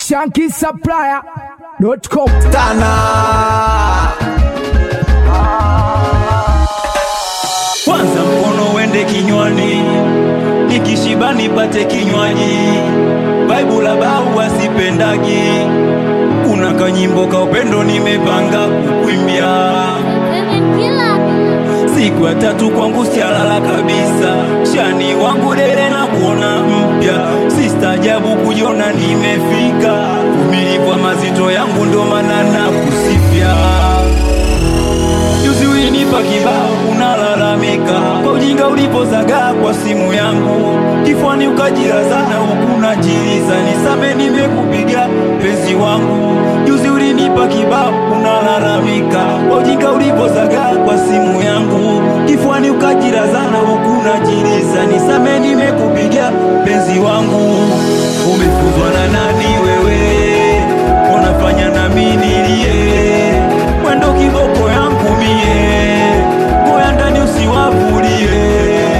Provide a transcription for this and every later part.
shankisupplier.com. Tana kwanza mkono wende kinywani, nikishiba nipate kinywaji. Baibu la bau wasipendagi, kuna kanyimbo ka upendo nimepanga kukwimbia. Siku ya tatu kwangu sialala kabisa, shani wangu dele na kuona mpya, sistajabu kujiona nimefika. Umilipwa mazito yangu ndo maana nakusifia Juzi ulinipa kibao unalalamika kwa ujinga ulipozagaa kwa simu yangu kifuani ukajilazana huku najiliza nisame nimekupiga penzi wangu Juzi ulinipa kibao unalalamika kwa ujinga ulipozagaa kwa simu yangu kifuani ukajilazana huku najiliza nisame nimekupiga penzi wangu umefuzwa na nani wewe unafanya nami nilie mwendo kiboko yangu mie moya ndani usiwavulie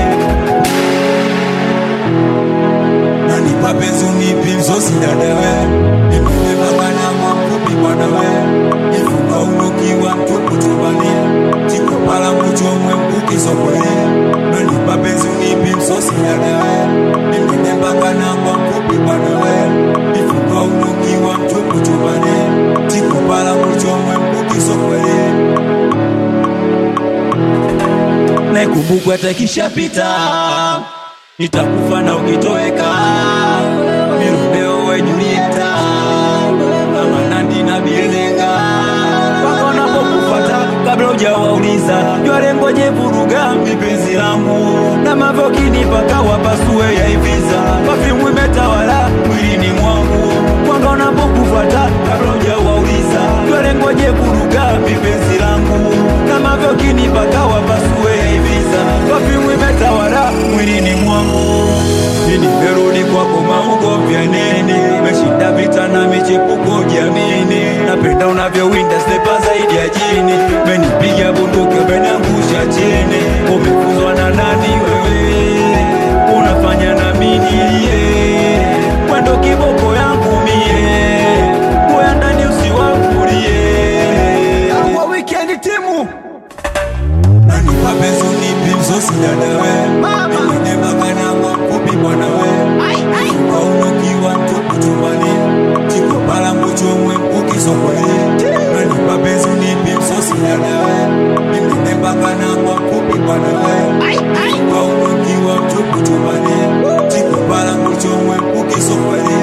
nanipa penzi unipi msosi dadawe nimebebagana mafupi bwanawe ifunga unukiwa mtupu chumbani chikopala muchomwe mkukisokole nanipa penzi unipi msosi dadawe nimebebagana mafupi bwanawe ifunga unukiwa mtupu chumbani chikopala muchomwe mkukisokole naikumbukwa takishapita nitakufa na ukitoweka mirudeo we Julieta kama Nandi na Bilenga wako napokufata kabla hujawauliza jwale ngoje vuruga mipenzi langu na mavokini paka wapasue ya iviza pafimu imetawala mwilini mwangu mwanga unapokufata kabla hujawauliza jwale ngoje vuruga mipenzi langu na mavokini paka wapasue ya iviza pafimu imetawala mwilini mwangu ini merudi kwako maugomvya nini meshinda vita na michepuko jamini napenda unavyowinda slepa zaidi ya jini menipiga bunduki umeniangusha chini umefuzwa na nani wewe unafanya na minilie mwendo kiboko yangu mie moya ndani usiwavulie kwa wikendi timu nani mapenzi unipi msosi dadawe imenebagana mafupi bwanawe aunukiwa mtupu chumbani chikopala mbuchomwe mkukisokole nani mapenzi unipi msosi dadawe imenebagana mafupi bwanawe aunukiwa mtupu chumbani chikopala mbuchomwe mkukisokole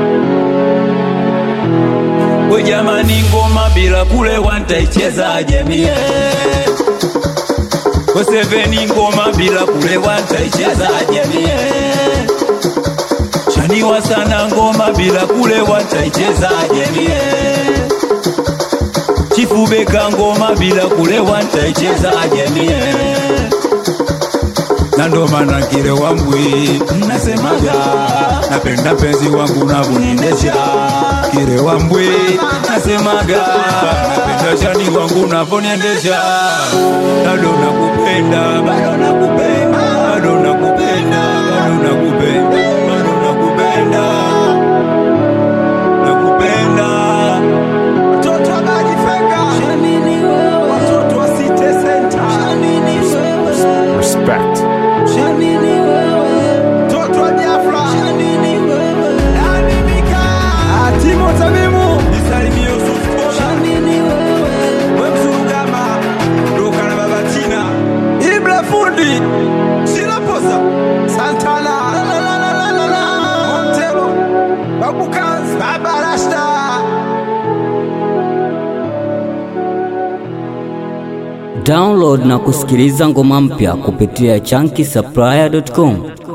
we jamani ngoma bila kulewa ntaichezaje mie Weseveni ngoma bila kulewa ntaichezaje mie Shaniwa sana ngoma bila kulewa ntaichezaje mie Chifubeka ngoma bila kulewa ntaichezaje mie na ndo maana kile wambwi nasemaga napenda penzi wangu navoniendesha kile wambwi nasemaga napenda shani wangu navoniendesha bado nakupenda bado nakupenda bado nakupenda bado nakupenda bado nakupenda nakupenda watoto wa Badi Fenga watoto wa City Center Respect. Toto wa Biafra Nani Mika Timo Tamimu Nisalimie Yusuf Kola We Msurugama Ruka na Baba Tina Ibra Fundi Sila Posa Santana La la la la la la la Montero Babu Kaz Baba Rasta Download na kusikiliza ngoma mpya kupitia chunky supplier.com.